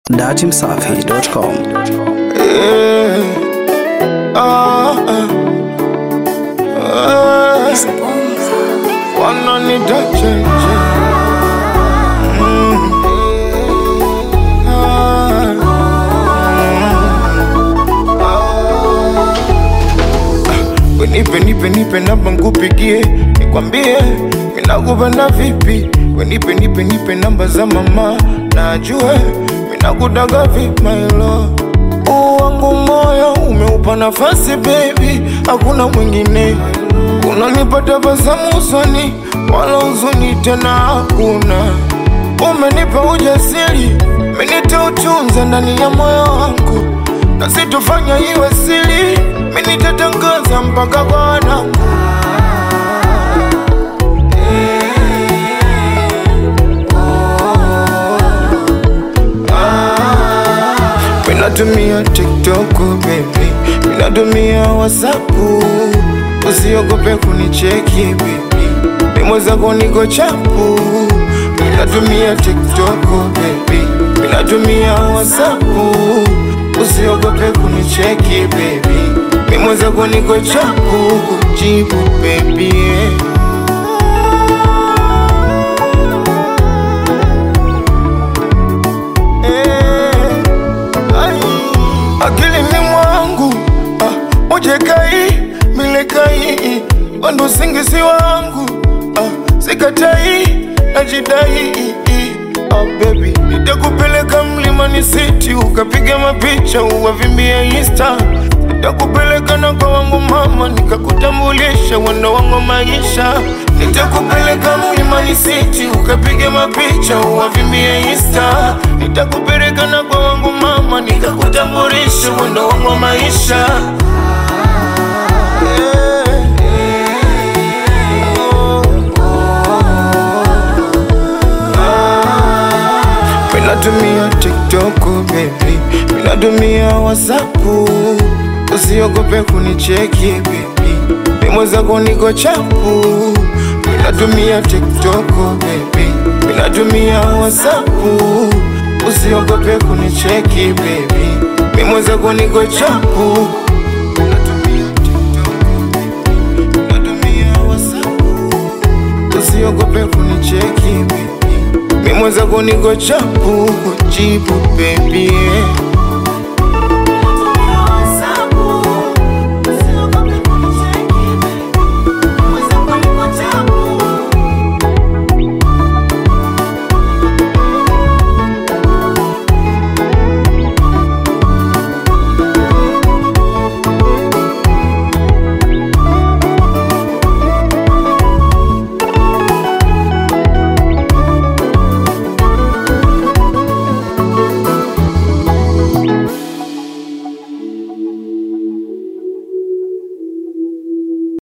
datimsafi.com. Yeah. Ah, ah. Ah. Wananitacha nje. Mm. Ah. Ah. We nipe nipe nipe namba nkupigie nikwambie minakupenda vipi we nipe nipe nipe namba za mama na ajue minakudaga vipi my love Huu wangu moyo umeupa nafasi baby, hakuna mwingine. Unanipa tabasamu usoni, wala huzuni tena hakuna. Umenipa ujasiri, minita utunza ndani ya moyo wangu, na sitofanya iwe siri, minitatangaza mpaka kwa wanangu. Minatumia TikTok baby, minatumia WhatsApp, usiogope kunicheki baby, mimwezako niko chapu. Minatumia TikTok baby, minatumia WhatsApp, usiogope kunicheki baby, mimwezako niko chapu. Kujibu baby yeah. akilini mwangu ah, ujekai milekai wando singisi wangu ah, sikatai najidai ah, baby nitakupeleka mlimani city ukapiga mapicha uwavimbia insta nitakupeleka na kwa wangu mama nikakutambulisha wando wangu maisha nitakupeleka mlimani city ukapiga mapicha uwavimbia insta nitakupeleka na kwa wangu mama nikakutambulisha wando wangu maisha Minatumia TikTok baby, minatumia WhatsApp, usiogope kunicheki baby, mimwezako niko chapu. Minatumia TikTok baby, minatumia WhatsApp, usiogope kunicheki baby, mimwezako niko chapu. Minatumia TikTok baby, minatumia WhatsApp, usiogope kunicheki baby mimwezako niko chapu kujibu baby yeah.